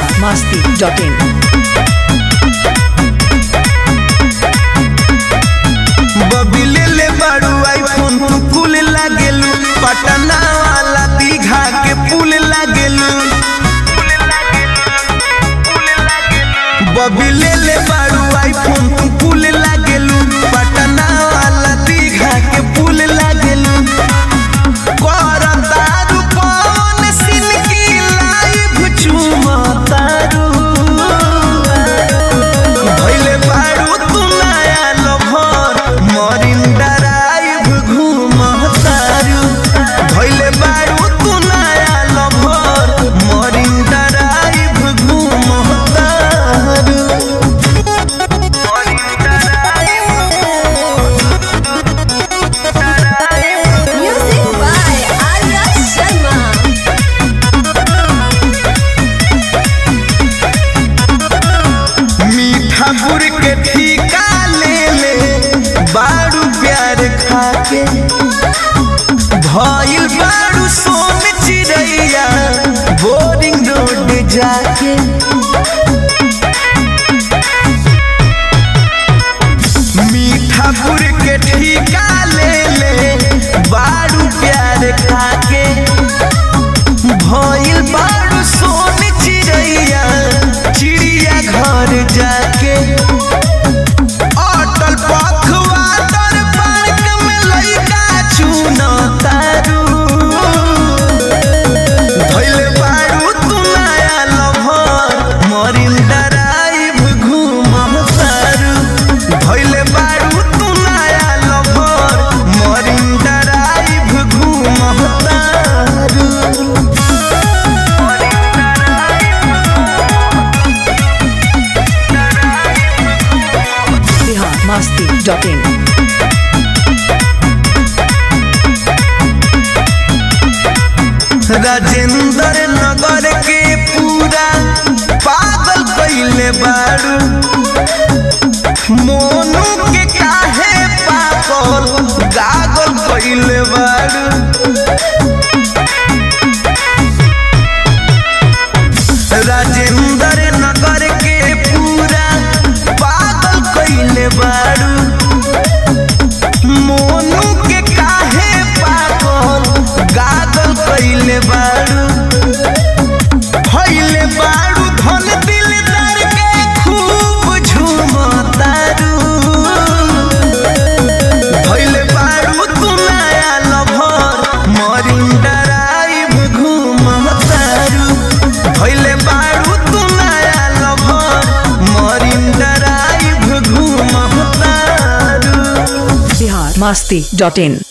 biharmasti.in बबिले ले बाड़ू iPhone तू कुल लागेलू पटना वाला दीघा के पुल लागेलू बबिले ले बाड़ू आईफोन तू कुल लागेलू पटना वाला दीघा के पुल लागेलू करतारू पवन सिन की लाइव चुमतारू भइले बारू तू नया लभर मरिन ड्राइव घूमतारू भइले बारू तू नया लभर मरिन ड्राइव घूमतारू Music by Arya Sharma. मीठा गुड़ के ठीका ले ले बारू प्यार खाके भइल बारू सोन चिड़ैया बोरिंग रोड जाके मीठा गुड़ के ठीका ले ले बारू प्यार खाके भइल बारू सोन चिड़ैया चिड़िया घर जाके अटल पखवा तर पार्क में लइका चुन तारू भइले बारू तू नया लभर मरिन ड्राइव घूम तारू भइले बारू तू नया लभर मरिन ड्राइव घूम तारू biharmasti.in राजेंद्र नगर के पूरा पागल कैले बारू मोनू के काहे पागल गागल कैले बारू राजेंद्र नगर के पूरा पागल कैले बारू मोनू के काहे पागल गागल कैले बारू भइले बारू धन दिलदार के खूब झूमतारू भइले बारू तू नया लभर मरिन ड्राइव घूमतारू भइले बारू तू नया लभर मरिन ड्राइव घूमतारू biharmasti.in